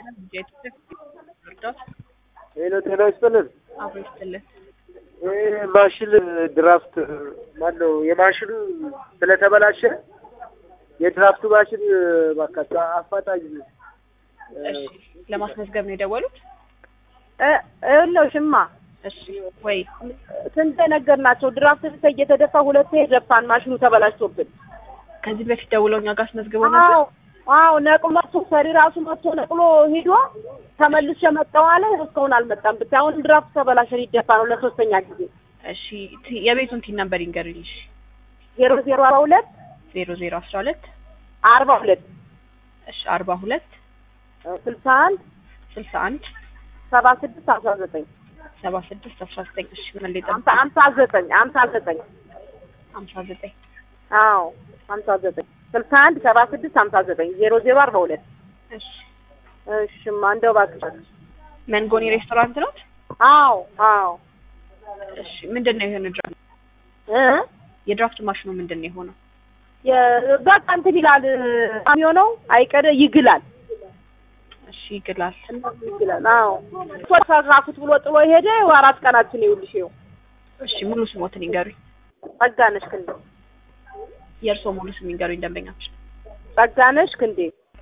እርዳት ሄሎ ጤና ይስጥልን። አብሮ ይስጥልን። ይህ ማሽን ድራፍት ማነው የማሽኑ ስለተበላሸ የድራፍቱ ማሽን እባካችሁ አፋጣኝ እሺ ለማስመዝገብ ነው የደወሉት? ይኸውልሽማ እሺ ወይ ስንት ነገር ናቸው። ድራፍት ስንት እየተደፋ ሁለቴ ደፋን። ማሽኑ ተበላሽቶብን። ከዚህ በፊት ደውለው እኛ ጋር አስመዝግበው ነበር። አዎ አዎ፣ ነቅሎ መጥቶ ሰሪ ራሱ መጥቶ ነቅሎ ሂዶ ተመልሼ መጣሁ አለ። እስካሁን አልመጣም። ብታይ አሁን ድራፍት ተበላሸ፣ ሊደፋ ነው ለሶስተኛ ጊዜ። እሺ ቲ- የቤቱን ቲን ነበር ይንገሩኝ። እሺ ዜሮ ዜሮ አርባ ሁለት ዜሮ ዜሮ አስራ ሁለት አርባ ሁለት እሺ አርባ ሁለት ስልሳ አንድ ስልሳ አንድ ሰባ ስድስት አስራ ዘጠኝ ሰባ ስድስት አስራ ዘጠኝ እሺ ምን ላይ አምሳ አምሳ ዘጠኝ አምሳ ዘጠኝ ሀምሳ ዘጠኝ አዎ አምሳ ዘጠኝ ስልሳ አንድ ሰባ ስድስት ሀምሳ ዘጠኝ ዜሮ ዜሮ አርባ ሁለት እሺ እሽማ እንደው እባክሽ መንጎኒ ሬስቶራንት ነው? አዎ አዎ እሺ ምንድን ነው የሆነ ድራፍት እ የድራፍት ማሽኑ ምንድን ነው የሆነው? የ- በቃ እንትን ይላል የሚሆነው አይቀደ ይግላል እሺ ይግላል። ይግላል አዎ ተራኩት ብሎ ጥሎ ሄደ አራት ቀናችን ይኸውልሽ ይኸው እሺ ሙሉ ስሞትን ይንገሩኝ። ጸጋነሽ ክንዴ የእርስዎ ሙሉ ስም ይንገሩኝ ደንበኛችን። ጸጋነሽ ክንዴ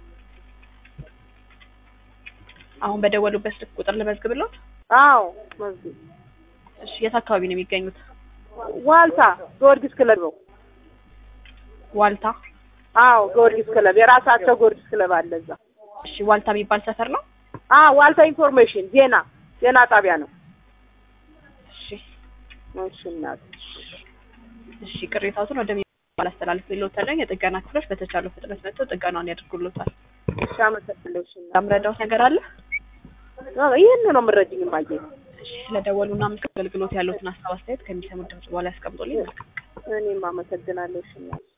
አሁን በደወሉበት ስልክ ቁጥር ልመዝግብልዎት? አዎ መዝጊብ እሺ የት አካባቢ ነው የሚገኙት? ዋልታ ጊዮርጊስ ክለብ ነው ዋልታ። አዎ ጊዮርጊስ ክለብ የራሳቸው ጊዮርጊስ ክለብ አለ እዛ እሺ ዋልታ የሚባል ሰፈር ነው? አዎ ዋልታ ኢንፎርሜሽን ዜና ዜና ጣቢያ ነው እሺ እሺ እናት እሺ ቅሬታዎትን ወደሚባል አስተላልፍ ይሎታለኝ። የጥገና ክፍሎች በተቻለው ፍጥነት መጥተው ጥገናውን ያደርጉሎታል። እሺ አመሰግናለሁ እሺ እናት ያምረዳውት ነገር አለ? አዎ ይሄን ነው የምረጅኝ ማየ እሺ ስለደወሉና ምስል አገልግሎት ያሉትን ሀሳብ አስተያየት ከሚሰሙት ድምጽ በኋላ ያስቀምጡልኝ። እኔም አመሰግናለሁ እሺ እናት